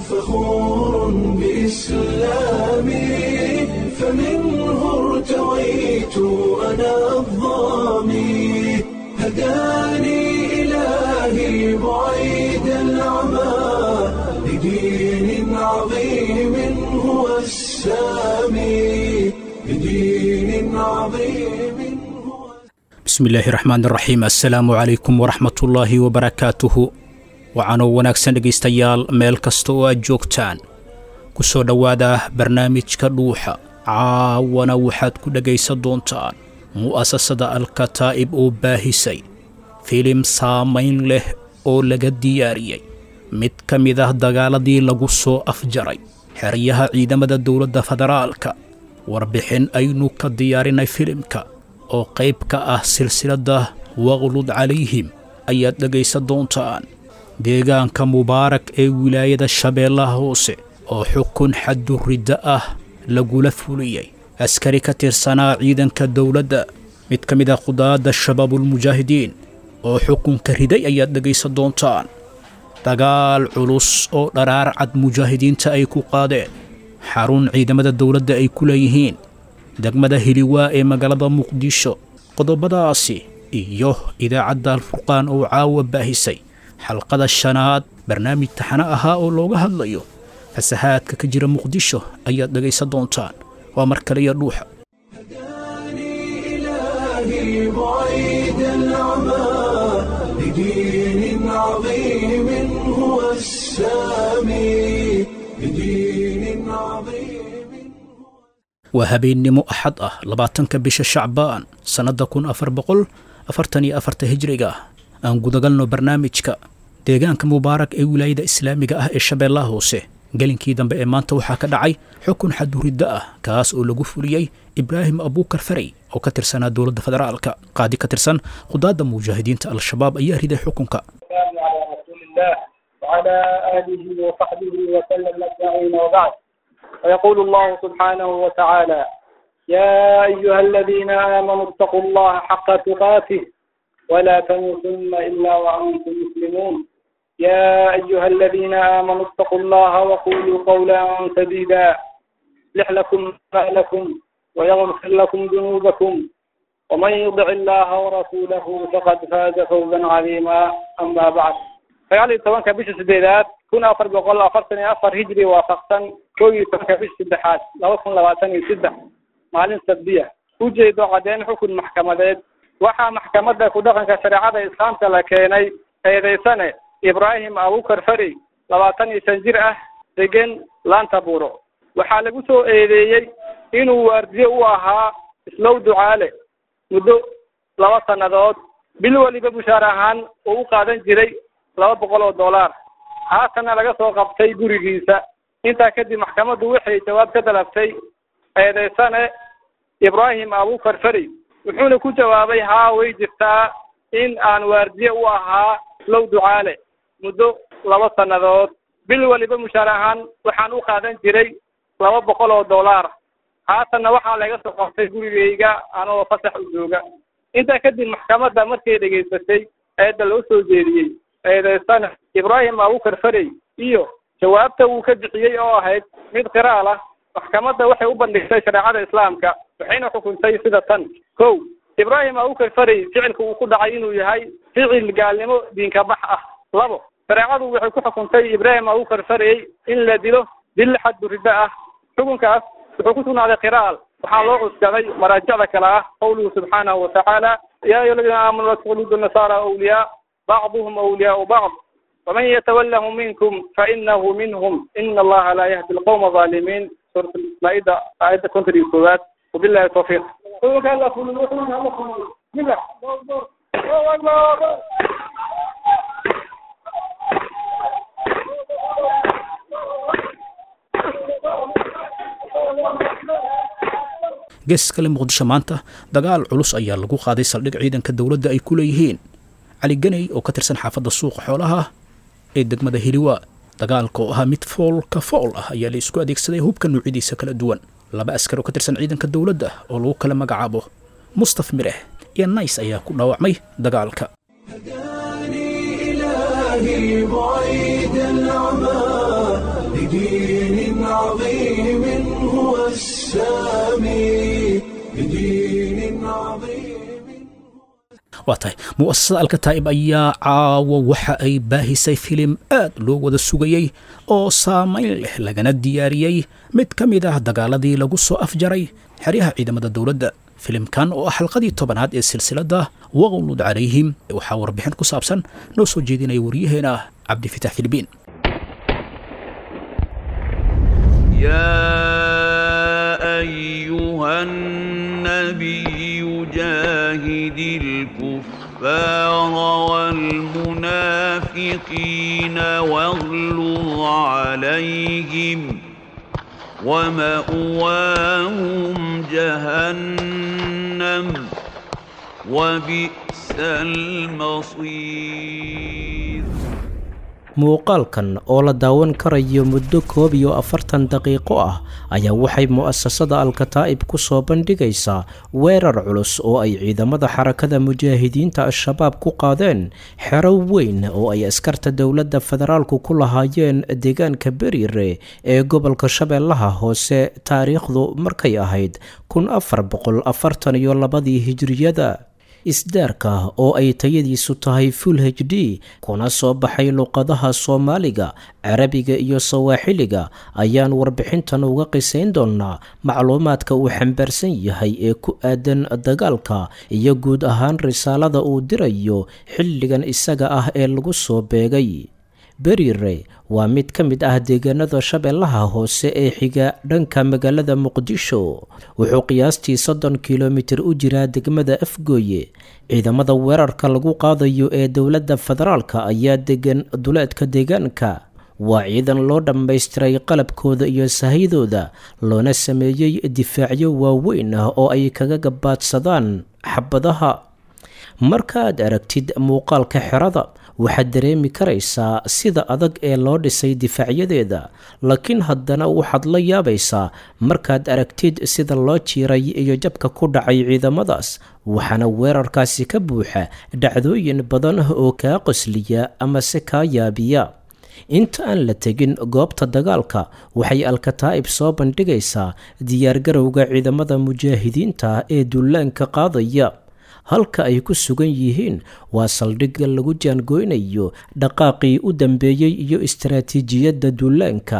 فخور بإسلامي فمنه ارتويت أنا الظامي هداني إلهي بعيد العمى لدين عظيم هو السامي لدين عظيم هو bismillaahi raxmaan raxiim assalaamu calaykum waraxmatullaahi wabarakaatuhu waxaanoo wanaagsan dhegaystayaal meel kasta oo aad joogtaan ku soo dhowaada barnaamijka dhuuxa caawana waxaad ku dhegaysan doontaan mu'asasada alkataa'ib oo baahisay filim saamayn leh oo laga diyaariyey mid ka mid ah dagaaladii lagu soo afjaray xeryaha ciidamada dowladda federaalka warbixin aynu ka diyaarinay filimka oo qayb ka ah silsiladda waqlud calayhim ayaad dhegaysan doontaan deegaanka mubaarak ee wilaayada shabeellaha hoose oo xukun xadduridda ah lagula fuliyey askari ka tirsanaa ciidanka dowladda mid ka mid ah qudaadda shabaabulmujaahidiin oo xukunka riday ayaad dhegaysan doontaan dagaal culus oo dharaar cad mujaahidiinta ay ku qaadeen xarun ciidamada dowladda ay ku leeyihiin degmada hiliwaa ee magaalada muqdisho qodobadaasi iyo idaacadda alfurqaan oo caawa baahisay xalqada shanaad barnaamij taxano ahaa oo looga hadlayo fasahaadka ka jira muqdisho ayaad dhegaysan doontaan waa mar kale iyo dhuuxa هداني إلهي بعيد العمى لدين عظيم هو السامي لدين عظيم waa habeennimo axad ah labaatanka bisha shacbaan sannadda kun afar boqol afartan iyo afarta hijriga ah aan gudagalno barnaamijka deegaanka mubaarak ee wilaayada islaamiga ah ee shabeellaha hoose gelinkii dambe ee maanta waxaa ka dhacay xukun xaduridda ah kaas oo lagu fuliyey ibraahim abuukar farey oo ka tirsanaa dowladda federaalka qaadi ka tirsan qudaadda mujaahidiinta al-shabaab ayaa riday xukunka والسلام على رسول الله وعلى آله وصحبه وسلم أجمعين وبعد ويقول الله سبحانه وتعالى يا أيها الذين آمنوا اتقوا الله حق تقاته ولا تموتن إلا وأنتم مسلمون يا أيها الذين آمنوا اتقوا الله وقولوا قولا سديدا يصلح لكم أعمالكم ويغفر لكم ذنوبكم ومن يطع الله ورسوله فقد فاز فوزا عظيما أما بعد sagaal iyo tobanka bisha sideedaad kun afar boqol afartan iyo afar hijri waafaqsan kow iyo tobanka bisha saddexaad laba kun labaatan iyo saddex maalin sabdiya ujeedo caddeyn xukun maxkamadeed waxaa maxkamadda ku dhaqanka shareecada islaamka la keenay eedeysane ibraahim abukar fari labaatan iyo shan jir ah degan laanta buuro waxaa lagu soo eedeeyey inuu waardiye u ahaa islow ducaale muddo laba sannadood bil weliba bushaar ahaan uu u qaadan jiray laba boqol oo dollar haatanna laga soo qabtay gurigiisa intaa kadib maxkamaddu waxay jawaab ka dalabtay eedeysane ibraahim abukar fari wuxuuna ku jawaabay haa way jirtaa in aan waardiye u ahaa islow ducaale muddo laba sannadood bil weliba mushaar ahaan waxaan u qaadan jiray laba boqol oo dollar haatanna waxaa laga soo qabtay gurigayga anoo fasax u jooga intaa kadib maxkamadda markay dhegaysatay eedda loo soo jeediyey eedeysana ibraahim abukar farey iyo jawaabta uu ka bixiyey oo ahayd mid qiraal ah maxkamadda waxay u bandhigtay shareecada islaamka waxayna xukuntay sida tan kow ibraahim abukar farey ficilka uu ku dhacay inuu yahay ficil gaalnimo diinka bax ah labo shareecadu waxay ku xukuntay ibraahim abukar farey in la dilo dil xadduridda ah xukunkaas wuxuu ku sugnaaday qiraal waxaa loo cuskaday maraajicda kale ah qawluhu subxaanahu watacaala ya ayuha aladiina aamanuu la takhludu nasaara awliyaa بعضهم أولياء بعض ومن يتولهم منكم فإنه منهم إن الله لا يهدي القوم الظالمين سورة المائدة آية كنت الكوبات وبالله التوفيق gees kale muqdisho maanta dagaal culus ayaa lagu qaaday saldhig ciidanka dowladda ay ku leeyihiin cali ganey oo ka tirsan xaafadda suuqa xoolaha ee degmada hiliwa dagaalka oo ahaa mid fool ka fool ah ayaa la isku adeegsaday hubka nuucyadiisa kala duwan laba askar oo ka tirsan ciidanka dowladda oo lagu kala magacaabo mustaf mireh iyo nays ayaa ku dhaawacmay dagaalka هداني إلهي بعيد العمى بدين عظيم هو السامي بدين عظيم waa tahay mu'asasada alkataa'ib ayaa caawo waxa ay baahisay filim aad loo wada sugayey oo saamayn leh lagana diyaariyey mid ka mid ah dagaaladii lagu soo afjaray xeryaha ciidamada dowladda filimkan oo ah xalqadii tobanaad ee silsiladda waqlud calayhim waxaa warbixin ku saabsan noo soo jeedinaya waryaheena cabdifitax filibiin يا أيها النبي جاهد الكفار والمنافقين واغلظ عليهم ومأواهم جهنم وبئس المصير muuqaalkan oo la daawan karayo muddo koob iyo afartan daqiiqo ah ayaa waxay mu'asasada alkataa'ib ku soo bandhigaysaa weerar culus oo ay ciidamada xarakada mujaahidiinta al-shabaab ku qaadeen xero weyn oo ay askarta dowladda federaalku ku lahaayeen deegaanka beriire ee gobolka shabeellaha hoose taariikhdu markay ahayd kun afar boqol afartan iyo labadii hijriyada isdaarka oo ay tayadiisu tahay full h d kuna soo baxay luqadaha soomaaliga carabiga iyo sawaaxiliga ayaan warbixintan uga qisayn doonnaa macluumaadka uu xambaarsan yahay ee ku aadan dagaalka iyo guud ahaan risaalada uu dirayo xilligan isaga ah ee lagu soo beegay berire waa mid ka mid ah deegaanada shabeellaha hoose ee xiga dhanka magaalada muqdisho wuxuu qiyaastii soddon kilomitir u jiraa degmada afgooye ciidamada weerarka lagu qaadayo ee dowladda federaalka ayaa degan duleedka deegaanka waa ciidan loo dhammaystiray qalabkooda iyo sahydooda loona sameeyey difaacyo waaweyn ah oo ay kaga gabaadsadaan xabadaha markaaad aragtid muuqaalka xerada waxaad dareemi karaysaa sida adag ee loo dhisay difaacyadeeda laakiin haddana waxaad la yaabaysaa markaad aragtid sida loo jiiray iyo jabka ku dhacay ciidamadaas waxaana weerarkaasi ka buuxa dhacdooyin badan oo kaa qosliya ama se kaa yaabiya inta aan la tegin goobta dagaalka waxay alkataa'ib soo bandhigaysaa diyaargarowga ciidamada mujaahidiinta ee dullaanka qaadaya halka ay ku sugan yihiin waa saldhigga lagu jaangoynayo dhaqaaqii u dambeeyey iyo istaraatiijiyadda duulaanka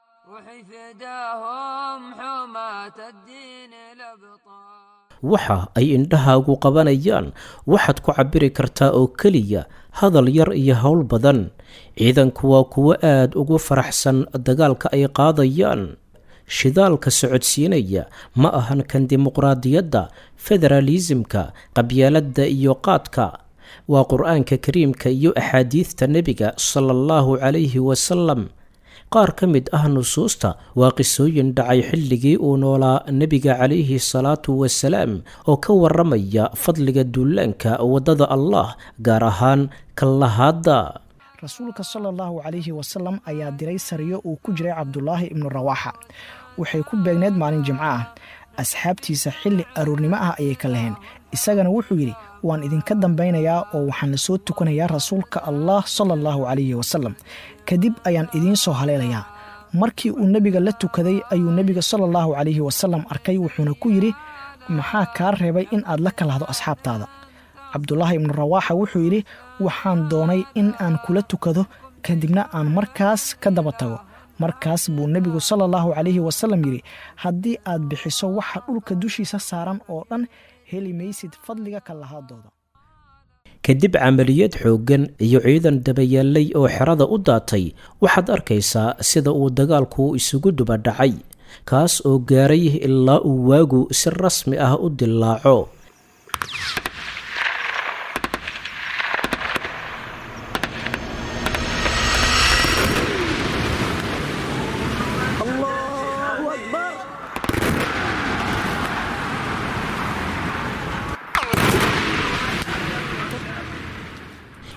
waxa ay indhahaagu qabanayaan waxaad ku cabbiri kartaa oo keliya hadal yar iyo howl badan ciidanku waa kuwo aad ugu faraxsan dagaalka ay qaadayaan shidaalka socodsiinaya ma ahan kan dimuqraadiyadda federaalisimka qabyaaladda iyo qaadka waa qur-aanka kariimka iyo axaadiidta nebiga sala allahu calayhi wasalam qaar ka mid ah nusuusta waa qisooyin dhacay xilligii uu noolaa nebiga calayhi salaatu wasalaam oo ka waramaya fadliga duulaanka waddada allah gaar ahaan kallahaadda rasuulka sala allahu calayhi wasalam ayaa diray sariyo uu ku jiray cabdulaahi ibnu rawaaxa waxay ku beegneed maalin jimco ah asxaabtiisa xilli aroornimo ah ayay ka laheen isagana wuxuu yidhi waan idinka dambaynayaa oo waxaan la soo tukanayaa rasuulka allah sala allahu calayhi wasalam kadib ayaan idiin soo haleelayaa markii uu nebiga la tukaday ayuu nebiga sala allahu calayhi wasalam arkay wuxuuna ku yidhi maxaa kaa reebay in aad la kalahdo asxaabtaada cabdulaahi ibnu rawaaxa wuxuu yidhi waxaan doonay in aan kula tukado kadibna aan markaas ka daba tago markaas buu nebigu sala allahu calayhi wasalam yidhi haddii aad bixiso waxa dhulka dushiisa saaran oo dhan heli maysid fadliga kallahaadooda kadib camaliyad xooggan iyo ciidan dabayaallay oo xerada u daatay waxaad arkaysaa sida uu dagaalku isugu duba dhacay kaas oo gaaray ilaa uu waagu si rasmi ah u dillaaco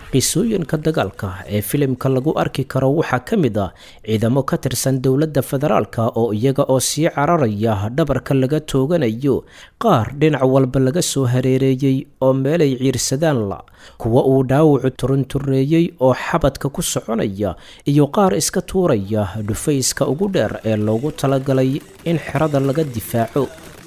qisooyinka dagaalka ee filimka lagu arki karo waxaa ka mid a ciidamo ka tirsan dowladda federaalka oo iyaga oo sii cararaya dhabarka laga tooganayo qaar dhinac walba laga soo hareereeyey oo meelay ciirsadaan la kuwa uu dhaawacu turuntureeyey oo xabadka ku soconaya iyo qaar iska tuuraya dhufayska ugu dheer ee loogu talagalay in xerada laga difaaco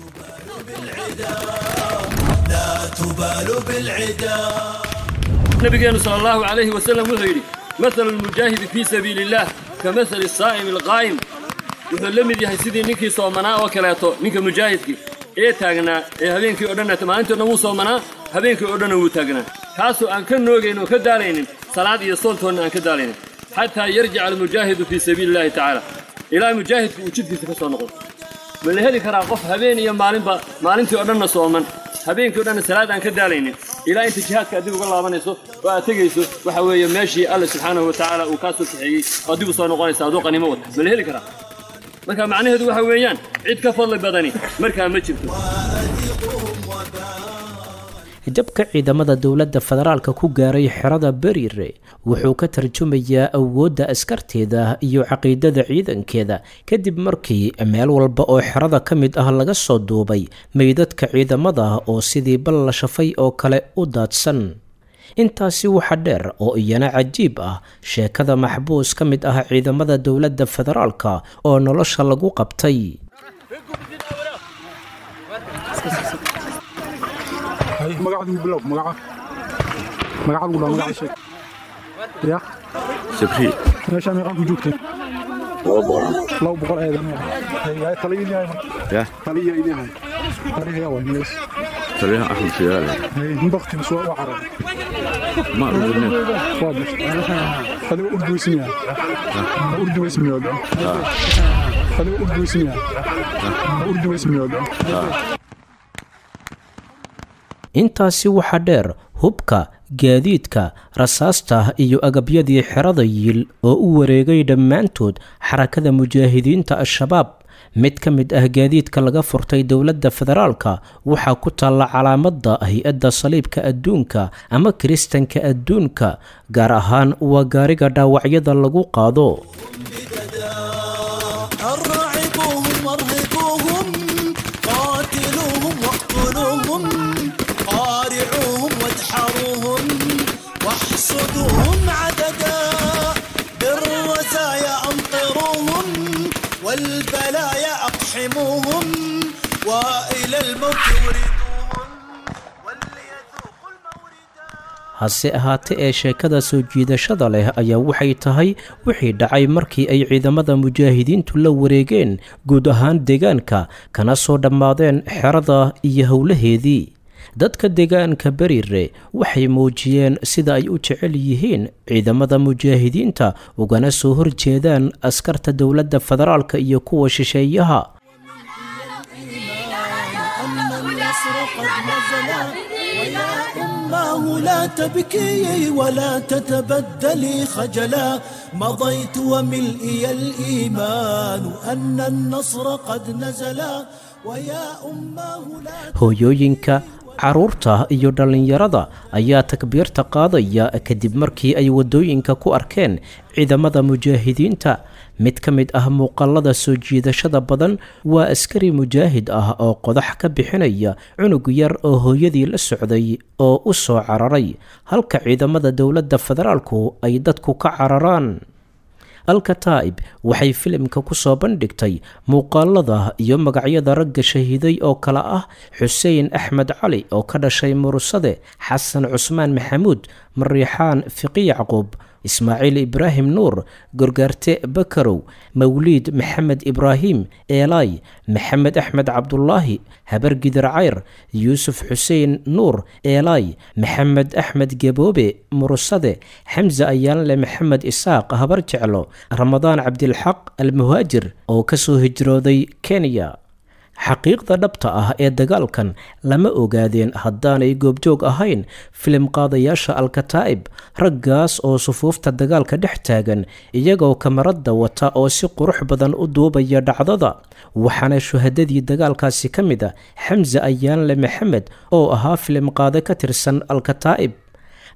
nabigeenu sal allahu calayhi wasalam wuxuu yidhi mahalu lmujaahidi fii sabiili illaah ka mahali saa'imi alqaa'im wuxuu la mid yahay sidii ninkii soomanaa oo kaleeto ninka mujaahidkii ee taagnaa ee habeenkii o dhan maalintii o dhan wuu soomanaa habeenkii oo dhanna wuu taagnaa kaasoo aan ka noogayn oo ka daalaynin salaad iyo soontoonna aan ka daalaynin xataa yarjica almujaahidu fii sabiili illahi tacaala ilaa mujaahidku uu jidkiisa ka soo noqdo ma la heli karaa qof habeen iyo maalinba maalintii oo dhanna sooman habeenkii o dhanna salaad aan ka daalaynin ilaa inta jihaadka adig uga laabanayso oo aad tegayso waxa weeye meeshii alle subxaanahu wa tacaala uu kaa soo kaxeeyey oo adigu soo noqonaysa aduu qanimo wata ma la heli karaa marka macnaheedu waxa weeyaan cid ka fadli badani markaa ma jirto jabka ciidamada dowladda federaalka ku gaaray xerada beriire wuxuu ka tarjumayaa awoodda askarteeda iyo caqiidada ciidankeeda kadib markii meel walba oo xerada ka mid ah laga soo duubay meydadka ciidamada oo sidii bal la shafay oo kale u daadsan intaasi waxa dheer oo iyana cajiib ah sheekada maxbuus ka mid ah ciidamada dowladda federaalka oo nolosha lagu qabtay magacadu bilow magaca magacadu bilow magaca sheeg ya sabri meesha meeqan ku joogteen laba boqol eedan hay taliyin yahay ya taliya idin hay taliya waa mees taliyaha axmed siyaale hay bakti soo waa carab ma urdune waa bash adiga urdu ismiya urdu ismiya adiga urdu ismiya urdu ismiya intaasi waxaa dheer hubka gaadiidka rasaasta iyo agabyadii xerada yiil oo u wareegay dhammaantood xarakada mujaahidiinta al-shabaab mid ka mid ah gaadiidka laga furtay dowladda federaalka waxaa ku taalla calaamadda hay-adda saliibka adduunka ama kiristanka adduunka gaar ahaan waa gaariga dhaawacyada lagu qaado واحصدوهم عددا بالرزايا أمطروهم والبلايا أقحموهم وإلى الموت وردوهم وليذوقوا الموردا hase ahaate ee sheekada soo jiidashada leh ayaa waxay tahay wixii dhacay markii ay ciidamada mujaahidiintu la wareegeen guud ahaan deegaanka kana soo dhammaadeen xerada iyo howlaheedii dadka deegaanka beriire waxay muujiyeen sida ay u jecel yihiin ciidamada mujaahidiinta ugana soo horjeedaan askarta dowladda federaalka iyo kuwa shisheeyaha لا تبكي ولا تتبدلي خجلا مضيت وملئي الإيمان أن النصر قد نزلا ويا أماه لا hooyooyinka caruurta iyo dhallinyarada ayaa takbiirta qaadaya kadib markii ay waddooyinka ku arkeen ciidamada mujaahidiinta mid ka mid ah muuqaalada soo jiidashada badan waa askari mujaahid ah oo qodax ka bixinaya cunug yar oo hooyadii la socday oo u soo cararay halka ciidamada dowladda federaalku ay dadku ka cararaan alkataa'ib waxay filimka ku soo bandhigtay muuqaalada iyo magacyada ragga shahiiday oo kale ah xuseen axmed cali oo ka dhashay murusade xasan cusmaan maxamuud mariixaan fiqi yacquub ismaaciil ibraahim nuur gorgaarte bakarow mawliid maxamed ibraahim eelay maxamed axmed cabdulaahi habar gidar cayr yuusuf xuseen nuur eelay maxamed axmed geboobe murusade xamse ayaanle maxamed isaaq habar jeclo ramadaan cabdilxaq almuhaajir oo ka soo hijrooday kenya xaqiiqda dhabta ah ee dagaalkan lama ogaadeen haddaanay goobjoog ahayn filim qaadayaasha alkataa'ib raggaas oo sufuufta dagaalka dhex taagan iyagoo kamarada wata oo si qurux badan u duubaya dhacdada waxaana shuhadadii dagaalkaasi ka mid a xamse ayaanle maxamed oo ahaa filim qaade ka tirsan alkataa'ib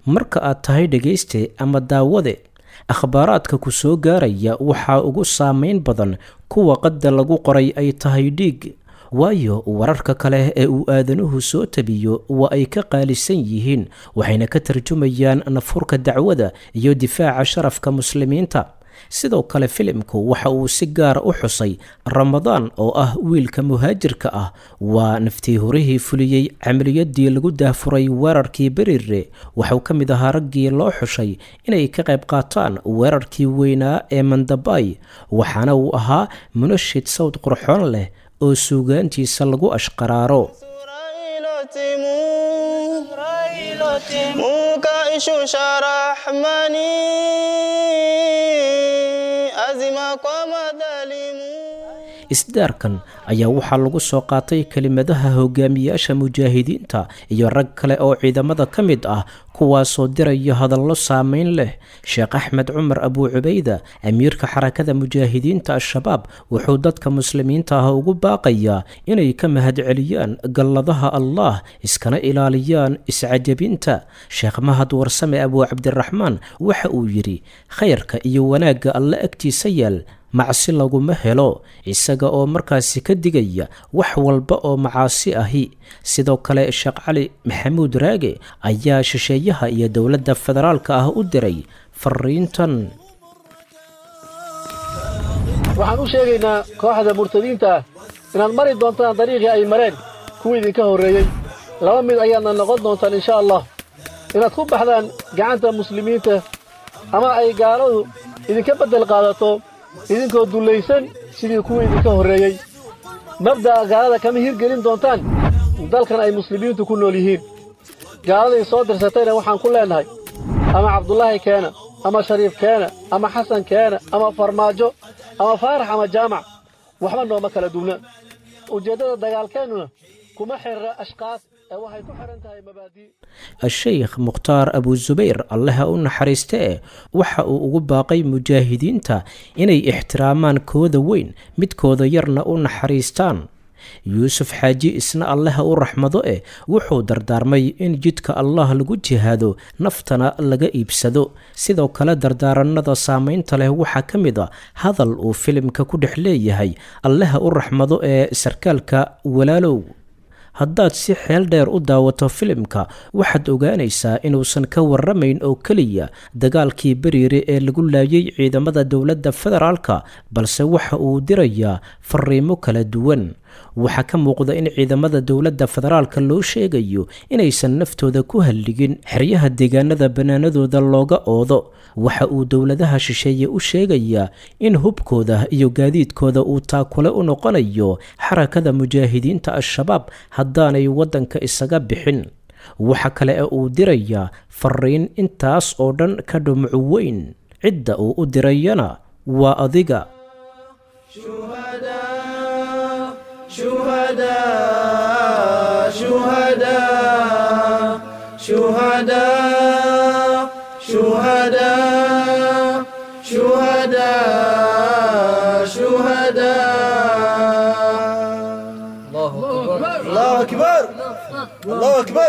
marka aad tahay dhegayste ama daawade akhbaaraadka ku soo gaaraya waxaa ugu saameyn badan kuwa qadda lagu qoray ay tahay dhiig waayo wararka kale ee uu aadanuhu soo tabiyo waa ay ka qaalisan yihiin waxayna ka tarjumayaan nafurka dacwada iyo difaaca sharafka muslimiinta sidoo kale filimku waxa uu si gaara u xusay ramadaan oo ah wiilka muhaajirka ah waa naftii horihii fuliyey camaliyadii lagu daahfuray weerarkii berire waxuu ka mid ahaa raggii loo xushay inay ka qayb qaataan weerarkii weynaa ee mandabay waxaana uu ahaa munashid sawd qurxoon leh oo suugaantiisa lagu ashqaraaro isdaarkan ayaa waxaa lagu soo qaatay kelimadaha hogaamiyaasha mujaahidiinta iyo rag kale oo ciidamada ka mid ah kuwaasoo diraya hadallo saameyn leh sheekh axmed cumar abuu cubayda amiirka xarakada mujaahidiinta al-shabaab wuxuu dadka muslimiinta ah ugu baaqayaa inay ka mahadceliyaan galladaha allah iskana ilaaliyaan iscajabinta sheekh mahad warsame abuu cabdiraxmaan waxa uu yidhi khayrka iyo wanaagga alle agtiisa yaal macsi laguma helo isaga oo markaasi ka digaya wax walba oo macaasi ahi sidoo kale sheekh cali maxamuud raage ayaa shisheeyaha iyo dowladda federaalka ah u diray fariintan waxaan u sheegaynaa kooxda murtadiinta ah inaad mari doontaan dariiqii ay mareen kuwii idinka horreeyey laba mid ayaadna noqon doontaan insha allah inaad ku baxdaan gacanta muslimiinta ama ay gaaladu idinka beddel qaadato idinkoo dullaysan sidii kuwii idinka horreeyey mabda'a gaalada kama hirgelin doontaan dalkan ay muslimiintu ku nool yihiin gaaladay soo dirsatayna waxaan ku leennahay ama cabdulaahi keena ama shariif keena ama xasan keena ama farmaajo ama faarax ama jaamac waxba nooma kala duwna ujeeddada dagaalkeennuna kuma xirra ashkaas ee waxay ku xidhan tahay mabaadii a-sheykh mukhtaar abuusubayr allaha u naxariiste e waxa uu ugu baaqay mujaahidiinta inay ixtiraamaan kooda weyn midkooda yarna u naxariistaan yuusuf xaaji isna allaha u raxmado eh wuxuu dardaarmay in jidka allah lagu jihaado naftana laga iibsado sidoo kale dardaaranada saameynta leh waxaa ka mid a hadal uu filimka ku dhex leeyahay allaha u raxmado ee sarkaalka walaalow haddaad si xeel dheer u daawato filimka waxaad ogaanaysaa inuusan ka warramayn oo keliya dagaalkii beriire ee lagu laayay ciidamada dowladda federaalka balse waxa uu dirayaa fariimo kala duwan waxaa ka muuqda in ciidamada dowladda federaalka loo sheegayo inaysan naftooda ku halligin xeryaha deegaanada bannaanadooda looga oodo waxa uu dowladaha shisheeye u sheegayaa in hubkooda iyo gaadiidkooda uu taakule u noqonayo xarakada mujaahidiinta al-shabaab haddaanay waddanka isaga bixin waxa kale ee uu dirayaa fariin intaas oo dhan ka dhumucu weyn cidda uu u dirayana waa adiga شهداء شهداء شهداء شهداء شهداء الله أكبر الله أكبر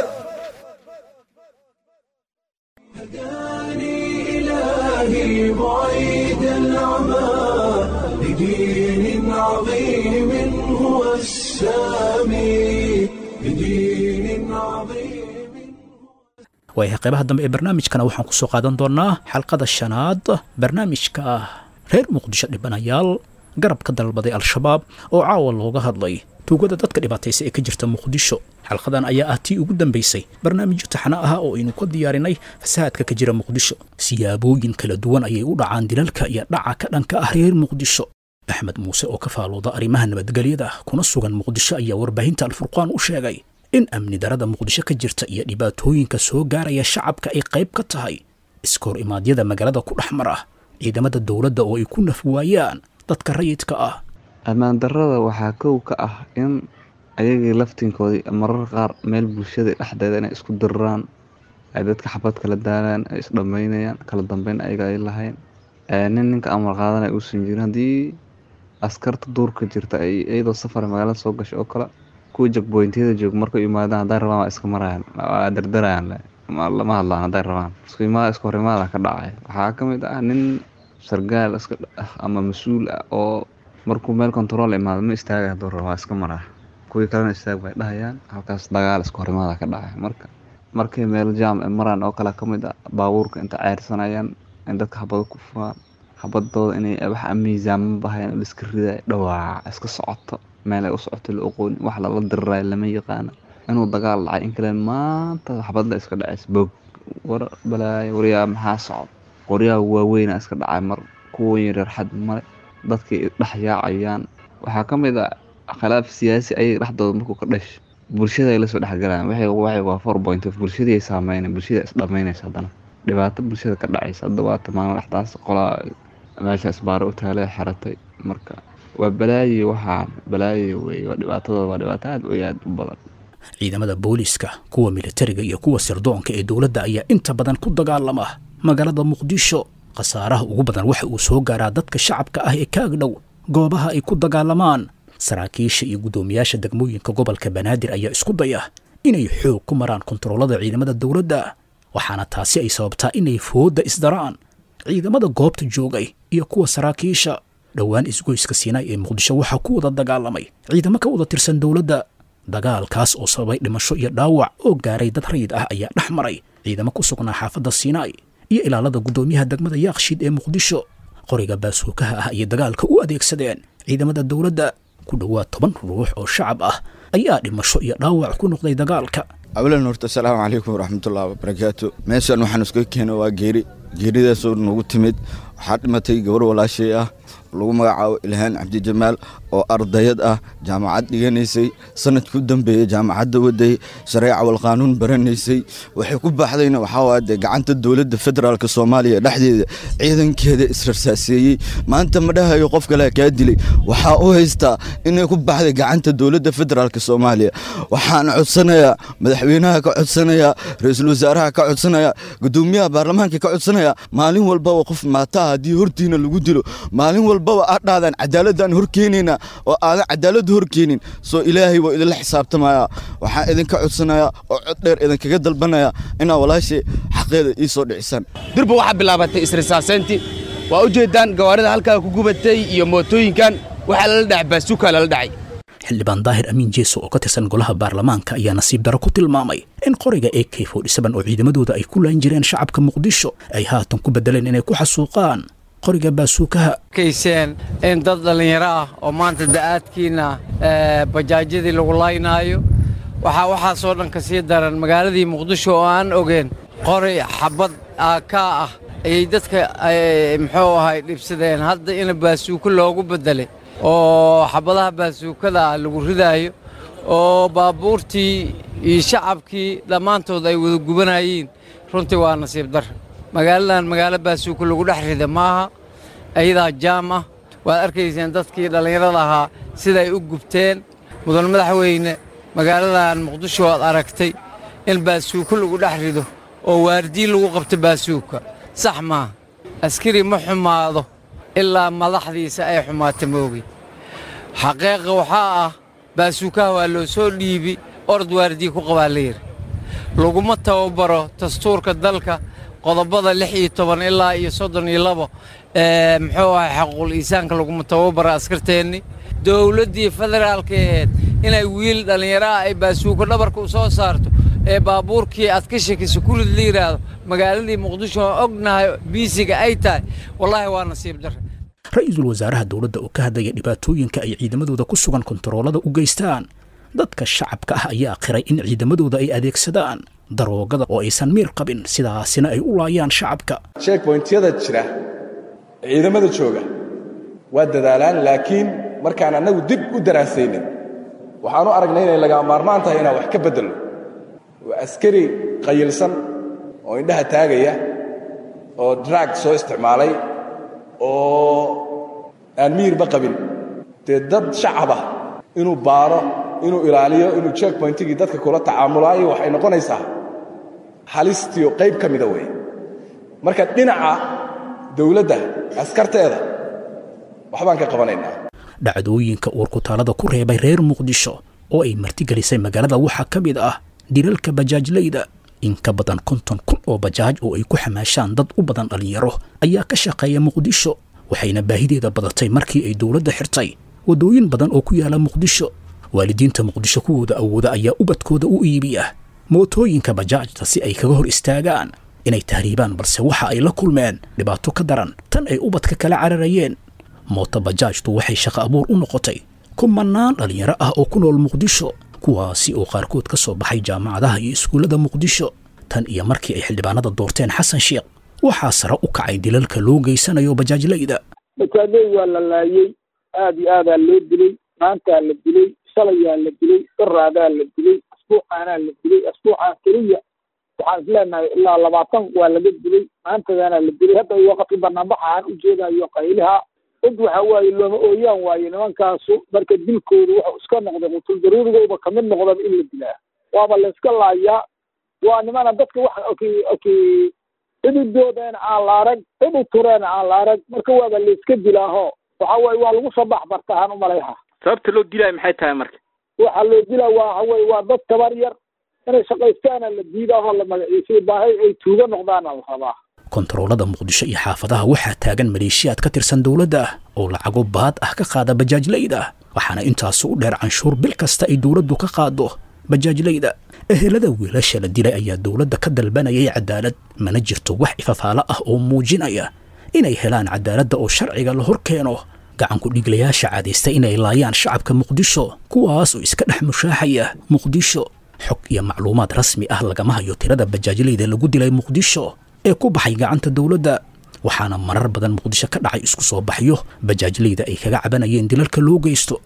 إلهي بعيد العمى لدين عظيم هو السامي لدين عظيم waayahay qaybaha dambe ee barnaamijkana waxaan kusoo qaadan doonaa xalqada shanaad barnaamijka ah reer muqdisho dhibanayaal garab ka dalbaday al-shabaab oo caawa looga hadlay tuugada dadka dhibaataysa ee ka jirta muqdisho xalqadan ayaa ah tii ugu dambaysay barnaamijyo taxna ah oo aynu ka diyaarinay fasahaadka ka jira muqdisho siyaabooyin kala duwan ayay u dhacaan dilalka iyo dhaca ka dhanka ah reer muqdisho axmed muuse oo ka faalooda arrimaha nabadgelyada kuna sugan muqdisho ayaa warbaahinta alfurqaan u sheegay in amni darada muqdisho ka jirta iyo dhibaatooyinka soo gaaraya shacabka ay qayb ka tahay iskoor imaadyada magaalada ku dhex mar ah ciidamada dowladda oo ay ku naf waayaan dadka rayidka ah ammaan darrada waxaa kow ka ah in ayagii laftinkoodii marar qaar meel bulshada dhexdeeda inay isku diriraan ay dadka xabad kala daalaan ay isdhammaynayaan kala dambeyn ayaga ay lahayn nin ninka amar qaadanaya uusan jirin haddii askarta duurka jirta ay iyadoo safar magaalada soo gashay oo kale kuwa jagboyntiyada jooga markay yimaadaan haddaan rabaan waa iska marayaan waa dardarayaan le ma- lama hadlaan hadday rabaan isku imaada isku horimaada ka dhacay waxaa ka mid ah nin sargaal iska ah ama mas-uul ah oo markuu meel control imaado ma istaaga hadduu rabo waa iska maraa kuwii kalena istaag bay dhahayaan halkaas dagaal isku horimaada ka dhacay marka markay meel jaam ay maraan oo kale ka mid ah baabuurka inta ceyrsanayaan in dadka habado ku furaan habadooda inay wax miisaama bahayaan oo liska ridayo dhawaaca iska socoto meel ay u socoto la oqoonin wax lala dirirayo lama yaqaano inuu dagaal dhacay in kale maanta xabadda iska dhacaysa bog war balaayo waryaa maxaa socda qoryaha waaweyna iska dhacay mar kuwa yaryar xad male dadkay dhex yaacayaan waxaa ka mid ah khilaaf siyaasi ayay dhexdooda markuu ka dhashay bulshada ay lasoo dhexgalayaan waxay waxay waa four point of bulshadii ay saameynay bulshada is dhamaynaysa haddana dhibaato bulshada ka dhacaysa hadda waa tamaano dhexdaas qolaa meesha isbaaro u taalay xeratay marka waa balaayi waxaan balaayi wey waa dhibaatadooda waa dhibaato aad iyo aad u badan ciidamada booliiska kuwa militariga iyo kuwa sirdoonka ee dowladda ayaa inta badan ku dagaalama magaalada muqdisho khasaaraha ugu badan waxa uu soo gaaraa dadka shacabka ah ee ka agdhow goobaha ay ku dagaalamaan saraakiisha iyo guddoomiyaasha degmooyinka gobolka banaadir ayaa isku daya inay xoog ku maraan kontaroolada ciidamada dowladda waxaana taasi ay sababtaa inay foodda isdaraan ciidamada goobta joogay iyo kuwa saraakiisha dhowaan isgoyska siinaay ee muqdisho waxaa ku wada dagaalamay ciidamo ka wada tirsan dowladda dagaalkaas oo sababay dhimasho iyo dhaawac oo gaaray dad rayid ah ayaa dhex maray ciidamo ku sugnaa xaafadda siinaay iyo ilaalada guddoomiyaha degmada yaakshiid ee muqdisho qoriga baasuukaha ah ayay dagaalka u adeegsadeen ciidamada dowladda ku dhowaad toban ruux oo shacab ah ayaa dhimasho iyo dhaawac ku noqday dagaalka awlan horta asalaamu calaykum waraxmatullahi wabarakaatu meeshan waxaan iska keena waa geeri geeridaasoo nagu timid waxaa dhimatay gabar walaashay ah lagu magacaabo ilhaan cabdijamaal oo ardayad ah jaamacad dhiganaysay sanadkii u dambeeyey jaamacadda waday shareeca walqaanuun baranaysay waxay ku baxdayna waxaa waaya dee gacanta dowladda federaalk soomaaliya dhexdeeda ciidankeeda israrsaaseeyey maanta ma dhahayo qof kale kaa dilay waxaa u haystaa inay ku baxday gacanta dowladda federaalk soomaaliya waxaan codsanayaa madaxweynaha ka codsanayaa ra-iisul wasaaraha ka codsanaya gudoomiyaha baarlamaanka ka codsanaya maalin walbaba qof maataha haddii hortiina lagu dilo maalin walbaba aad dhahdaan cadaaladaan horkeenayna oo aadan cadaalad horkeenin soo ilaahay waa idinla xisaabtamaya waxaan idinka codsanaya oo cod dheer idinkaga dalbanaya inaa walaashay xaqeeda ii soo dhicisaan durba waxaa bilaabatay isrisaaseyntii waa u jeedaan gawaarida halkaa ku gubatay iyo mootooyinkan waxaa lala dhacay baasuukaa lala dhacay xildhibaan daahir amiin jeeso oo ka tirsan golaha baarlamaanka ayaa nasiib daro ku tilmaamay in qoriga a k oo ciidamadooda ay ku laan jireen shacabka muqdisho ay haatan ku bedeleen inay ku xasuuqaan qoriga baasuukaha kayseen in dad dhallinyaro ah oo maanta da'aadkiina bajaajyadii lagu laynaayo waxaa waxaasoo dhan ka sii daran magaaladii muqdisho oo aan ogeen qori xabad aakaa ah ayay dadka muxuu ahay dhibsadeen hadda in baasuuko loogu beddelay oo xabadaha baasuukada ah lagu ridaayo oo baabuurtii iyo shacabkii dhammaantood ay wada gubanayeen runtii waa nasiib dar magaaladan magaalo baasuuko lagu dhex rida maaha ayadaa jaam ah waad arkayseen dadkii dhallinyarada ahaa siday u gubteen mudan madaxweyne magaaladan muqdisho waad aragtay in baasuuko lagu dhex rido oo waardiin lagu qabto baasuuka sax maaha askari ma xumaado ilaa madaxdiisa ay xumaata moogi xaqiiqa waxaa ah baasuukaha waa loo soo dhiibi orod waardiya ku qabaa la yidhi laguma tababaro dastuurka dalka qodobada lix iyo toban ilaa iyo soddon iyo labo muxuu ahay xaquuqul iisaanka laguma tababaro askarteenni dowladdii federaalka ahayd inay wiil dhallinyaro ah ay baasuuko dhabarka u soo saarto ee baabuurkii aad ka shakisa kurid la yidhaahdo magaaladii muqdisho oo ognahay biisiga ay tahay wallaahi waa nasiib darre ra-iisul wasaaraha dowladda oo ka hadlaya dhibaatooyinka ay ciidamadooda ku sugan kontaroolada u geystaan dadka shacabka ah ayaa qiray in ciidamadooda ay adeegsadaan daroogada oo aysan miir qabin sidaasina ay u laayaan shacabka sheekboyntyada jira ciidamada jooga waa dadaalaan laakiin markaan annagu dib u daraasaynin waxaan u aragnay inay lagaa maarmaan tahay inaan wax ka beddelno waa askari qayilsan oo indhaha taagaya oo drag soo isticmaalay oo aan miyirba qabin dee dad shacab ah inuu baaro inuu ilaaliyo inuu checkpointigii dadka kula tacaamulaayo waxay noqonaysaa halistiio qayb ka mida weeye marka dhinaca dawladda askarteeda waxbaan ka qabanaynaa dhacdooyinka uurkutaalada ku reebay reer muqdisho oo ay martigelisay magaalada waxaa ka mid ah dilalka bajaajlayda in ka badan konton kun oo bajaaj oo ay ku xamaashaan dad u badan dhallinyaro ayaa ka shaqeeya muqdisho waxayna baahideeda badatay markii ay dowladda xirtay waddooyin badan oo ku yaala muqdisho waalidiinta muqdisho kuwooda awooda ayaa ubadkooda u iibiya mootooyinka bajaajta si ay kaga hor istaagaan inay tahriibaan balse waxa ay la kulmeen dhibaato ka daran tan ay ubadka kala cararayeen mooto bajaajtu waxay shaqo abuur u noqotay kumanaan dhallinyaro ah oo ku nool muqdisho kuwaasi oo qaarkood ka soo baxay jaamacadaha iyo iskuullada muqdisho tan iyo markii ay xildhibaanada doorteen xasan sheekh waxaa sare u kacay dilalka loo geysanayo bajaajlayda bajaajley waa la laayey aad iyo aadaa loo dilay maantaa la dilay shalayaa la dilay iraadaa la dilay asbuucaanaa la dilay asbuucaan keliya waxaan isleenahay ilaa labaatan waa laga dilay maantadaana la dilay hadda waqti banaanbaxa aan ujeedayo qayliha cid waxa waaye looma ooyaan waaye nimankaasu marka dilkoodu wuxuu iska noqday qutul daruurigooba kamid noqdaba in la dilaa waaba la iska laayaa waa nimana dadka wax oki oki cididoodana aan la arag cidi tureena aan la arag marka waaba la iska dilaaho waxa waaye waa lagu soo baxbartahaan umalayha sababta loo dilaayo maxay tahay marka waxaa loo dilaa waa waxa weye waa dad tabar yar inay shaqaystaana la diidaahoo la magaciisay baahay ay tuuga noqdaana la rabaa kontaroolada muqdisho iyo xaafadaha waxaa taagan maleeshiyaad ka tirsan dowladda ah oo lacago baad ah ka qaada bajaajlayda waxaana intaasu u dheer canshuur bil kasta ay dowladdu ka qaado bajaajlayda ehelada wiilasha la dilay ayaa dowladda ka dalbanayay cadaalad mana jirto wax ifafaalo ah oo muujinaya inay helaan cadaaladda oo sharciga la hor keeno gacanku dhiglayaasha caadaysta inay laayaan shacabka muqdisho kuwaas oo iska dhex mushaaxaya muqdisho xog iyo macluumaad rasmi ah lagama hayo tirada bajaajlayda lagu dilay muqdisho ee ku baxay gacanta dowladda waxaana marar badan muqdisho ka dhacay isku soo baxyo bajaajlayda ay kaga cabanayeen dilalka loo geysto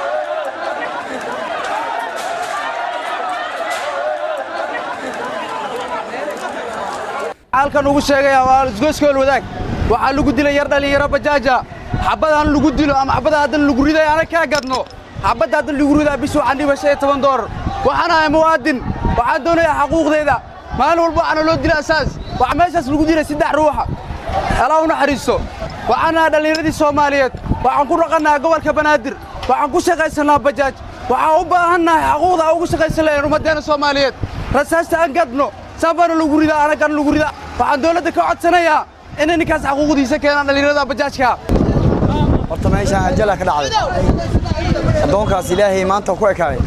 halkan ugu sheegaya waa isgoyskool wadaag waxaa lagu dilay yar dhallinyaro bajaaja xabadaan lagu dilo ama xabada haddan lagu riday ana kaa gadno xabadda haddan lagu ridaa bis waxaan dhiba shan iyo toban doolar waxaan ahay muwaadin waxaan doonayaa xaquuqdeeda maalin walba waxaana loo dila asaas waxaa meeshaas lagu dilay saddex ruuxa alaa u naxariisto waxaan ahay dhallinyaradii soomaaliyeed waxaan ku dhaqannaha gobolka banaadir waxaan ku shaqaysannaa bajaaj waxaan u baahannahay xaquuqda aan ugu shaqaysan lahayn ummaddeena soomaaliyeed rasaasta aan gadno saanbaana lagu ridaa anagana lagu ridaa waxaan dowladda ka codsanayaa inay ninkaas xaquuqdiisa keenaan dhallinyarada bajaajka horta meeshaan ajala ka dhacday addoonkaas ilaahay maanta ku ekaaday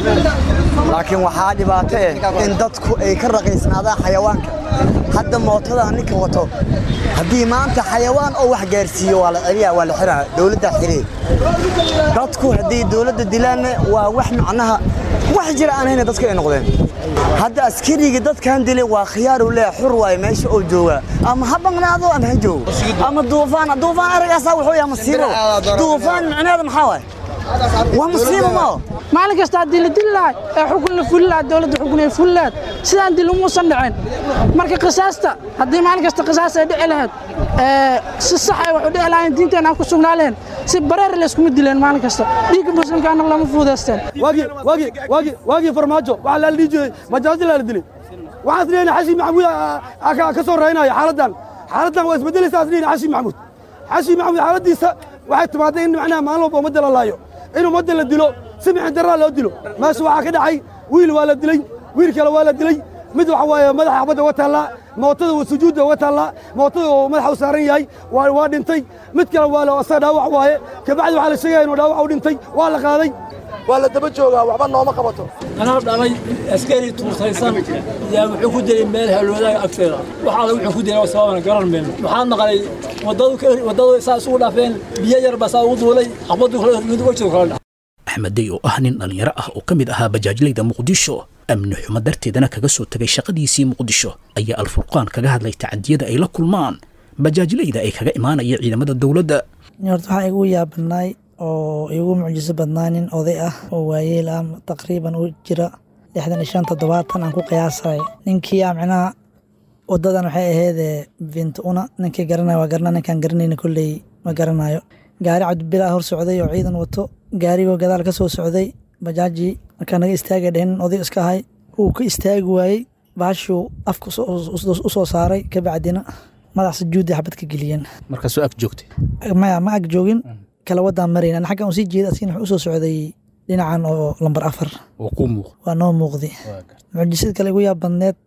laakiin waxaa dhibaato eh in dadku ay ka raqiisnaadaan xayawaanka hadda mootada ninka wato haddii maanta xayawaan oo wax gaarsiiyo waa la celiyaa waa la xiraa dowladda xiree dadku haddii dowladda dilaanna waa wax macnaha wax jira aan hayna dadka ay noqdeen hadda askarigii dadkan dilay waa khiyaaru leh xur waaye meesha oo jooga ama ha baqnaado ama ha joogo ama duufaan duufaan aragaasaa wuxuu yahay masiibo duufaan micnaheeda maxaa waaye waa masiibo mao maalin kasta haddii la dili lahay ee xukun la fuli lahaa dowladda xukun ay fuli lahayd sidaan dil umuusan dhicin marka qisaasta haddii maalin kasta qisaas ay dhici lahayd si sax ay wax u dhici lahayn diinteena aan ku sugnaa lahayn si bareer layskuma dileen maalin kasta dhiigga muslimkaana lama fuudaysteen waagii farmaajo waxaa la dhihi jiray majaajila la dilay waxaas leeyahay xashi maxamuud ka soo raynaya xaaladdan xaaladdan waa isbedelaysa as leeyahay xashi maxamuud xashi maxamuud xaaladdiisa waxay timaaday in macnaha maalin walba ummadda la laayo in ummadda la dilo si mixin darraa loo dilo meesha waxaa ka dhacay wiil waa la dilay wiil kale waa la dilay mid waxa waaye madaxa xabadda uga taallaa mootada sujuudda uga taallaa mootada oo madaxa u saaran yahay waa waa dhintay mid kale waa la asaga dhaawac waaye kabacdi waxaa la sheegaya inuu dhaawac u dhintay waa la qaaday waa la daba joogaa waxba nooma qabato anaa dhalay askari tuurtaysan yaa wuxuu ku dilay meel haloodaga agteeda waxaala wuxuu ku dilay sababana garan mayno waxaan maqlay waddadu saa isugu dhaafeen biyo yar baa saa ugu duulay xabaddu mid wejida kala dhac axmed dey oo ah nin dhallinyaro ah oo ka mid ahaa bajaajlayda muqdisho amni xumo darteedana kaga soo tegay shaqadiisii muqdisho ayaa alfurqaan kaga hadlay tacadiyada ay la kulmaan bajaajlayda ay kaga imaanaya ciidamada dowladda horta waxaa igu yaabanaay oo igu mucjiso badnaa nin oday ah oo waayeel ah taqriiban u jira lixdan iyo shan toddobaatan aan ku qiyaasay ninkii a micnaha wadadan waxay ahaydee bint una ninkii garanaya waa garana ninkaan garanayna kolley ma garanayo gaari cabdibilaa hor socday oo ciidan wato gaarigoo gadaal ka soo socday bajaajii markaa naga istaagay dhehen oday iska ahay wuu ka istaagi waayey baashuu afka u soo saaray kabacdina madax sujuudda xabad ka geliyeen markaasoo ag joogtay maya ma ag joogin kala wadaan marayn an xaggan uu sii jeeda asigna wuxuu usoo socday dhinacan oo lambar afar oo kuu muuq waa noo muuqdi mucjisad kale igu yaab badneed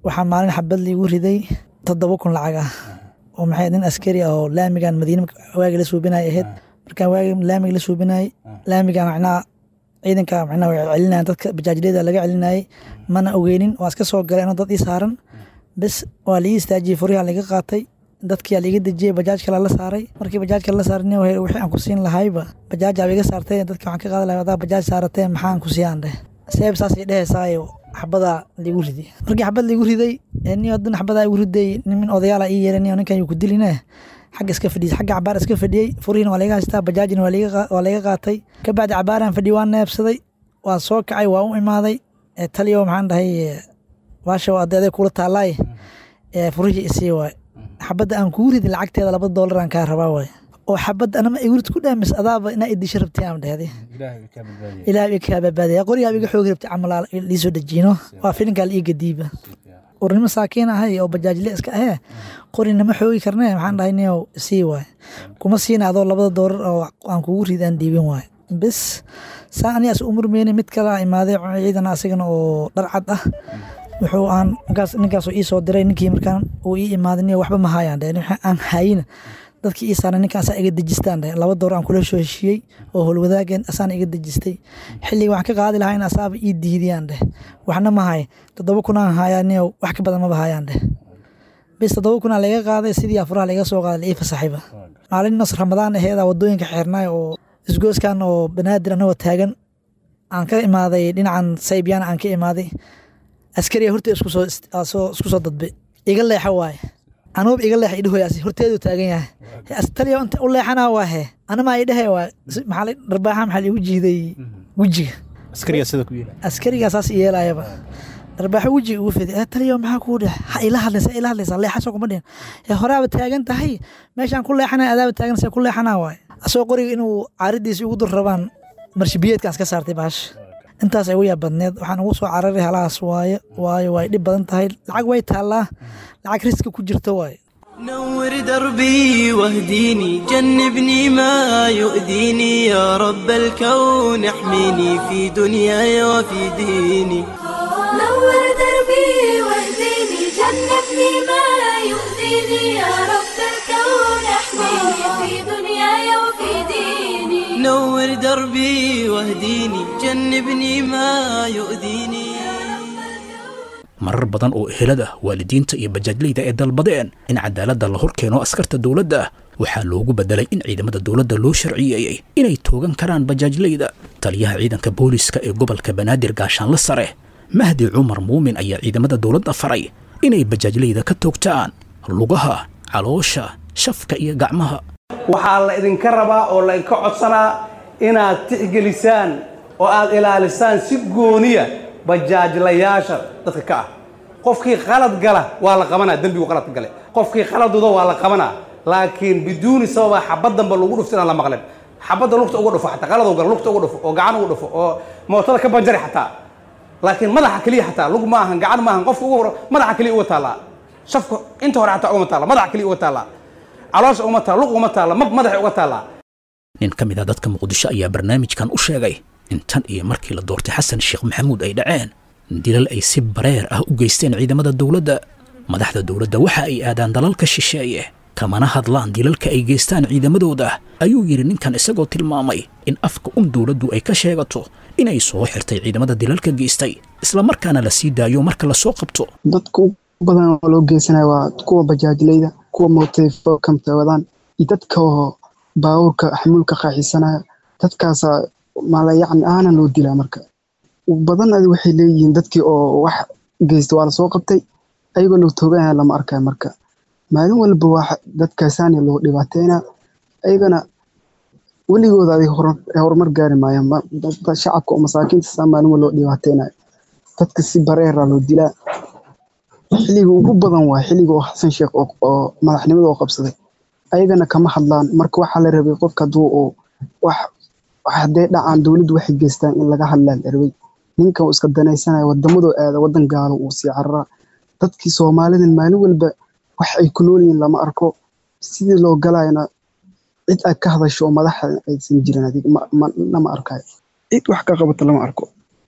waxaa maalin xabad liigu riday toddoba kun lacag ah oo maxay nin askari ah oo laamigan madiina waagi la suubinay ahayd markaan waagi laamiga la suubinay laamiga macnaha ciidanka macnaha way celinayan dadka bajaajliyada laga celinayay mana ogeynin waa iska soo galay inuu dad ii saaran bes waa liii istaajiyey furiha laga qaatay dadkiyaa laiga dejiyey bajaaj kale la saaray markii bajaaj kale la saaray nin wixii aan ku siin lahayba bajaajaa iga saartay dadki waxaan ka qaadi lahay hadaa bajaaj saarateen maxaan ku siiyaan dheh seeb saasay dhehaysaayoo xabadaa liigu riday markii xabad liigu riday nin hadan xabadaa igu riday nimin odayaala ii yeeray nin ninkan yuu ku diline xagga iska fadhiyey xagga cabaar iska fadhiyey furihiina waa laga haystaa bajaajina waa laga qaatay kabacdi cabaaraan fadhiyey waan neebsaday waan soo kacay waa u imaaday taliyo maxaan dhahay baasha adeeday kula taalaay furihii isii waay xabadda aan kugu ridi lacagteeda laba doolar aan kaa rabaa waay oo xabadda anama igurid ku dhaamis adaaba inaa idisha rabtay aan dhehday ilaah iga kaa badbaadaya qorigaa iga xoogi rabtay camal liisoo dejiino waa filinkaa la iiga diiba warnimo saakiin ahay oo bajaajle iska ahee qori nama xoogi karne maxaan dhahay niyow sii waay kuma siina adoo labada doolar oo aan kugu ridi aan dhiibin waay bes saa anigaas umurmeyne mid kala imaaday ciidan asagana oo dharcad ah wuxuu aan ninkaasoo ii soo diray ninkii markaan uu ii imaaday niyo waxba ma haayaan dheh aan hayina dadkii ii saaran ninkaasaa iga dejistaan dheh laba door aan kula soo heshiiyey oo howlwadaageen asaana iga dejistay xilliga waxaan ka qaadi lahaa in asaaba ii diidiyaan dheh waxna ma hay toddoba kunaan hayaa niyo wax ka badan maba hayaan dheh bis toddoba kunaa laga qaaday sidii afuraha laga soo qaaday laii fasaxiba maalin nos ramadaan aheeda wadooyinka xeernaay oo isgooskan oo banaadir anagoo taagan aan ka imaaday dhinacan saybyaan aan ka imaaday askariga horta isku soo dadbay iga leexa waaye anuuba iga leexa idhahoyaas horteedu taagan yahay taliya inta u leexanaa waa he anamaa idhahe waa maxaa dharbaaxa maxaa liigu jiiday wejiga askarigaa saas yeelayaba dharbaaxo wejiga ugu fiday taliya maxaa kuu dhex ha ila hadlaysa ila hadlaysa leexaso kuma dhihin horaaba taagan tahay meeshaan ku leexanaya adaaba taagan ku leexanaa waaye asagoo qoriga inuu caaridiisi ugu dur rabaan marshibiyeedkaas ka saartay baasha intaas ay ugu yaab badneed waxaan ugu soo cararay halahaas waaye waayo way dhib badan tahay lacag way taallaa lacag riska ku jirto waaye نور دربي واهديني جنبني ما يؤذيني يا رب الكون احميني في دنياي وفي ديني نور دربي واهديني جنبني ما يؤذيني يا رب الكون احميني في دنياي وفي ديني نور دربي واهديني جنبني ما يؤذيني marar badan oo ehelada waalidiinta iyo bajaajleyda ay dalbadeen in cadaaladda la hor keeno askarta dowladda waxaa loogu bedelay in ciidamada dowladda loo sharciyeeyey inay toogan karaan bajaajleyda taliyaha ciidanka booliska ee gobolka banaadir gaashaanle sare mahdi cumar muumin ayaa ciidamada dowladda faray inay bajaajleyda ka toogtaan lugaha caloosha shafka iyo gacmaha waxaa la idinka rabaa oo la idinka codsanaa inaad tixgelisaan oo aad ilaalisaan si gooniya bajaajlayaasha dadka ka ah qofkii qalad gala waa la qabanaa dembigu qalad gale qofkii qaladuda waa la qabanaa laakiin biduuni sababa xabaddanba lagu dhufto inaan la maqlin xabadda lugta uga dhufo xataa qalad gala lugta uga dhufo oo gacan uga dhufo oo mootada ka banjari xataa laakiin madaxa keliya xataa lug ma ahan gacan ma ahan qofka ugu hor madaxa keliya uga taallaa shafka inta hore xataa ugama taalla madaxa keliya uga taallaa caloosha ugama taalla lug ugama taalla mag madaxa uga taallaa nin ka mid a dadka muqdisho ayaa barnaamijkan u sheegay in tan iyo markii la doortay xasan sheekh maxamuud ay dhaceen dilal ay si bareer ah u geysteen ciidamada dowladda madaxda dowladda waxa ay aadaan dalalka shisheeye kamana hadlaan dilalka ay geystaan ciidamadooda ayuu yidhi ninkan isagoo tilmaamay in afka un dowladdu ay ka sheegato inay soo xirtay ciidamada dilalka geystay islamarkaana la sii daayo marka la soo qabto dadka u badan oo loo geysanaya waa kuwa bajaajleyda kuwa mootayfokamta wadaan iyo dadka oo baawurka xamuulka qaaxisanaya dadkaasa mala yacni aanan loo dilaa marka badan adi waxay leeyihiin dadkii oo wax geysta waa lasoo qabtay ayagoo loo tooganaya lama arkayo marka maalin walba waa dadkaasaani loo dhibaateynaa ayagana weligooda adig horumar gaari maayaan shacabka oo masaakiinta saa maalin walba loo dhibaateynayo dadka si bareera loo dilaa xilliga ugu badan waa xilliga oo xasan sheekh oo madaxnimada oo qabsaday ayagana kama hadlaan marka waxaa la rabay qofka hadduu oo wax hadday dhacaan dowladdu waxay geystaan in laga hadlaa la rabay ninkan uu iska danaysanaya wadamadoo aada wadan gaalo uu sii cararaa dadkii soomaalidan maalin walba wax ay ku nool yihiin lama arko sidii loo galayana cid ay ka hadasho oo madaxa aysan jirin adig lama arkayo cid wax ka qabata lama arko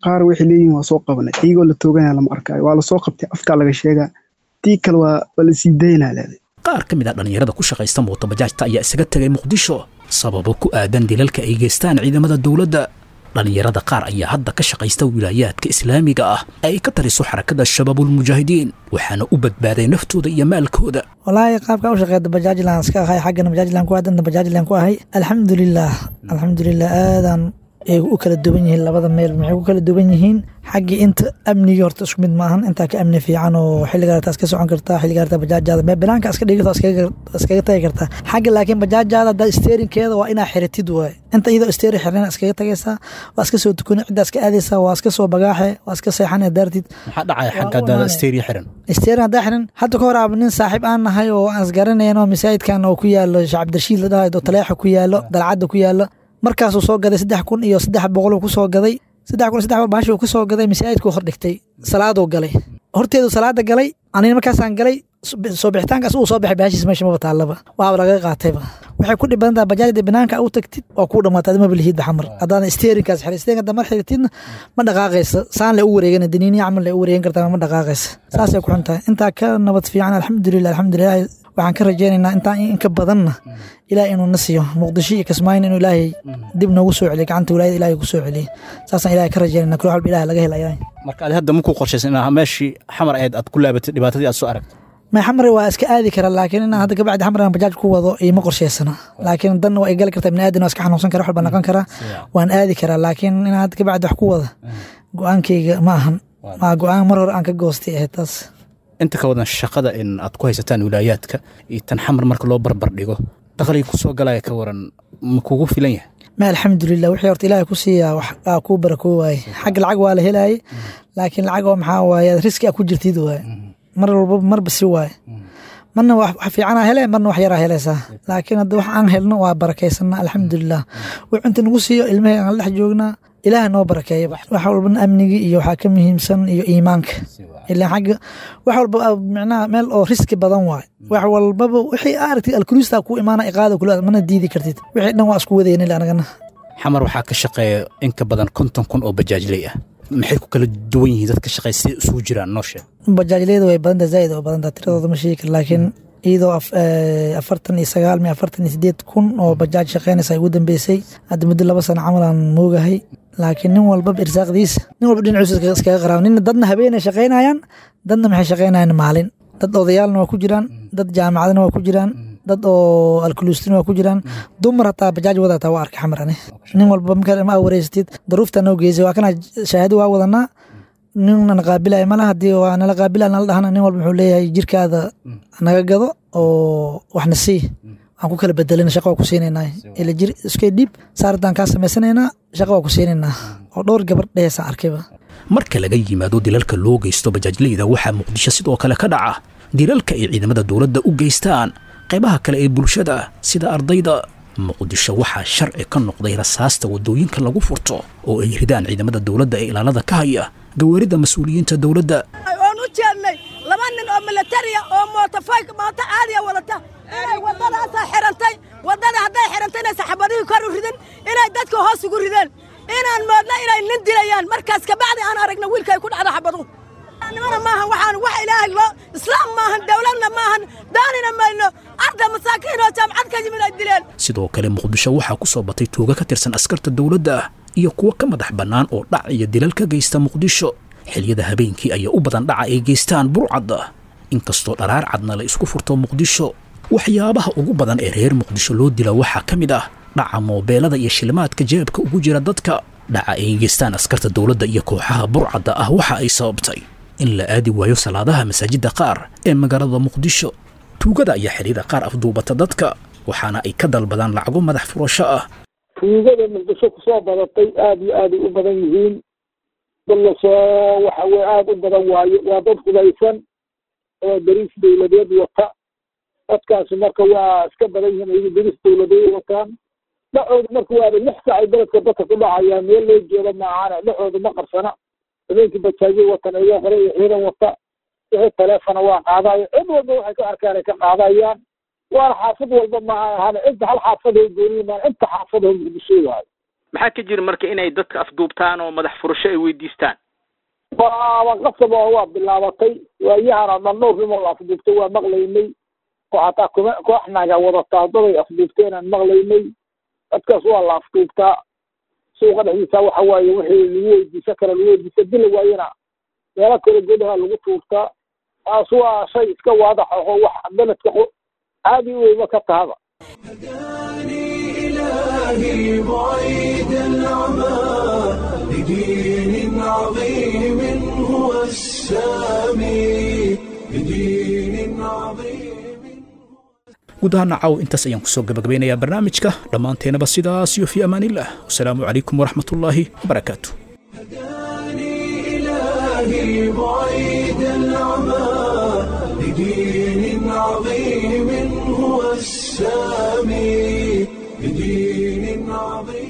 qaar waxay leeyihiin waa soo qabanay iyagoo la tooganaya lama arkaayo waa lasoo qabtay afkaa laga sheegaa tii kale waa waa la sii daynaa leeday qaar ka mid ah dhallinyarada ku shaqaysta mootobajaajta ayaa isaga tegay muqdisho sababo ku aadan dilalka ay geystaan ciidamada dowladda dhallinyarada qaar ayaa hadda ka shaqaysta wilaayaadka islaamiga ah ay ka taliso xarakada shabaabulmujaahidiin waxaana u badbaaday naftooda iyo maalkooda walaahi qaabka u shaqeeyda bajaajlan iska ahay xaggana bajaajlan ku aadanta bajaajlan ku ahay alxamdulilah alxamdulilah aadaan ay u kala duwan yihiin labada meel maxay ku kala duwan yihiin xaggii inta amnigii horta isku mid maahan intaa ka amni fiican oo xilligaarta iska socon kartaa xilligaarta bajaajaada mee banaanka iska dhigto iskaga tagi kartaa xagga laakiin bajaajaada haddaa steerinkeeda waa inaa xiritid waay inta iyadoo steerin xirneen iskaga tagaysaa waa iska soo tukuni ciddaa iska aadaysaa waa iska soo bagaaxe waa iska seexane daartid maxaa dhacaya xagga haddaada steeri xiran steerin haddaa xiran hadda ka hor aaba nin saaxiib aan nahay oo aan isgaranayn oo masaajidkan oo ku yaalo sheekh cabdirashiid la dhahayo taleexa ku yaalo dalcadda ku yaalo markaasuu soo gaday saddex kun iyo saddex boqoluu ku soo gaday saddex kun iyo saddex boqol baashuu ku soo gaday masaajidkuu hordhigtay salaaduu galay horteedu salaada galay anina markaasaan galay soo bixitaankaas uu soo baxay baashiis meesha maba taallaba waaba laga qaatayba waxay ku dhib badan tahay bajaajda banaanka u tagtid waa kuu dhamaatay adima lihiid baxamar haddaadan steerinkaas xiray steerinka hadda mar xiritidna ma dhaqaaqaysa saan le u wareegana daniini camal le u wareegan kartaa ma dhaqaaqaysa saasay ku xun tahay intaa ka nabad fiican alxamdulilah alxamdulilah waxaan ka rajaynaynaa intaan inka badanna ilaah inuu na siiyo muqdisho iyo kismaayin inuu ilaahay dib noogu soo celiyo gacanta wilaayada ilaahay ku soo celiyo saasaan ilahay ka rajaynayna kul walba ilaah laga helaya marka adi hadda makuu qorshaysan inaa meeshii xamar ahayd aad ku laabatay dhibaatadii aad soo aragtay may xamar waa iska aadi kara laakiin inaan hadda kabacdi xamar aan bajaaj ku wado ima qorshaysana laakiin dan waa igali kartaa biniaadan waa iska xanuunsan kara wax walba noqon karaa waan aadi karaa laakiin inaan hadda kabacdi wax ku wada go-aankayga ma ahan waa go-aan mar hore aan ka goostay ahayd taas inta ka wadan shaqada in aad ku haysataan wilaayaadka iyo tan xamar marka loo barbar dhigo dakhliga ku soo galaya ka waran ma kugu filan yahay ma alxamdulilah wixii horta ilaahay ku siiyaa wax aa kuu barakoo waaye xagga lacag waa la helaayay laakiin lacag oo maxaa waaye riski aa ku jirtid waaye mar walba marba si waaye marna wax fiicanaa hele marna wax yaraa helaysaa laakiin hadda wax aan helno waa barakaysanaa alxamdulilah wuxuu inta nagu siiyo ilmahey aan la dhex joognaa ilaah noo barakeeya wax walbana amnigii iyo waxaa ka muhiimsan iyo iimaanka ilaa xagga wax walba micnaha meel oo riski badan waay wax walbaba wixii aragtid alkuluusta ku imaana iqaada kula mana diidi kartid wixii dhan waa isku wadayna anagana xamar waxaa ka shaqeeya in ka badan konton kun oo bajaajley ah maxay ku kala duwan yihiin dadka shaqeeya siday isugu jiraan noo sheeg bajaajleyda way badanta zaaid oo badanta tiradooda ma sheegi kara laakiin iyadoo afartan iyo sagaal mi afartan iyo sideed kun oo bajaaj shaqeynaysa ay ugu dambeysay hadda muddo laba sano camal aan moogahay laakiin nin walbaba irsaaqdiisa nin walba dhinaciisa iskaga qaraab nin dadna habeenay shaqaynayaan dadna maxay shaqaynayaan maalin dad odayaalna waa ku jiraan dad jaamacadna waa ku jiraan dad oo alkuluustina waa ku jiraan dumar hataa bajaaj wadataa waa arkay xamar ani nin walba markaa ma wareysatid daruufta noo geysay waa kana shahaado waa wadanaa ninna qaabilaya mala haddii waa nala qaabila nala dhahana nin walba wuxuu leeyahay jirkaada naga gado oo waxna sii waan ku kala bedelina shaqa waa ku siinaynaa ila jir iska dhiib saardaan kaa samaysanaynaa shaqa waa ku siinaynaa oo dhowr gabar dheheysaan arkayba marka laga yimaado dilalka loo geysto bajaajleyda waxaa muqdisho sidoo kale ka dhaca dilalka ay ciidamada dowladda u geystaan qaybaha kale ee bulshada sida ardayda muqdisho waxaa sharci ka noqday rasaasta waddooyinka lagu furto oo ay ridaan ciidamada dowladda ee ilaalada ka haya gawaarida mas-uuliyiinta dowladda oon u jeednay laba nin oo milatariya oo mootofayk mooto caadiya wadata inay waddadaasaa xirantay waddada hadday xirantay inay saxaabadihii kor u ridin inay dadka hoos ugu rideen inaan moodna inay nin dilayaan markaas kabacdi aan aragna wiilkay ku dhacda xabaduhu nimana maahan waxaan wax ilaahay loo islaam maahan dowladna maahan daanina mayno arda masaakiin oo jaamacad ka yimid ay dileen sidoo kale muqdisho waxaa ku soo batay tuuga ka tirsan askarta dowladda iyo kuwo ka madax bannaan oo dhac iyo dilal ka geysta muqdisho xiliyada habeenkii ayaa u badan dhaca ay geystaan burcadda inkastoo dharaar cadna la isku furto muqdisho waxyaabaha ugu badan ee reer muqdisho loo dila waxaa ka mid ah dhaca moobeelada iyo shilimaadka jeebka ugu jira dadka dhaca ay geystaan askarta dowladda iyo kooxaha burcadda ah waxa ay sababtay in la aadi waayo salaadaha masaajidda qaar ee magaalada muqdisho tuugada ayaa xilliyada qaar afduubata dadka waxaana ay ka dalbadaan lacago madax furasho ah tuugada muqdisho kusoo badatay aad iyo aaday u badan yihiin dad lasoo waxa weye aada u badan waayo waa dad hudaysan oo dariis dowladeed wata dadkaasi marka waa iska badan yihiin ayagu dariis dowladeed wataan dhacooda marka waaba lix saacay beledka dadka ku dhacaya meel loo jeeda maahane dhacooda ma qarsana habeenkii bajaajyo watan ayagoo hore iyo ciidan wata wixii taleefona waa qaadayo cid walba waxay ka arkaan ay ka qaadayaan waana xaafad walba maaha ahane inta hal xaafad oo gooniyi maan inta xaafad oo muqdisho waayo maxaa ka jira marka inay dadka afduubtaan oo madax furasho ay weydiistaan waaba qasab oo waa bilaabatay waayahana dhan dhowr nimoo la afduubtay waa maqlaynay oo xataa kuma koox naga wadataa daday afduubteen aan maqlaynay dadkaas waa la afduubtaa suuqa dhexdiisa waxa waaye wixii lagu weydiisan kara lagu weydiisa dila waayena meelo kale godaha lagu tuurtaa taas waa shay iska waadax aho wax beledka caadi weyba ka tahaba إلهي بعيد العمى لدين عظيم هو السامي لدين عظيم guud ahaan nacaw intaas ayaan kusoo gabagabeynayaa barnaamijka dhammaanteenaba sidaas iyo fii amaaniillah wasalaamu calaykum waraxmatullaahi wabarakaatu إلهي بعيد العمى لدين عظيم هو السامي لدين عظيم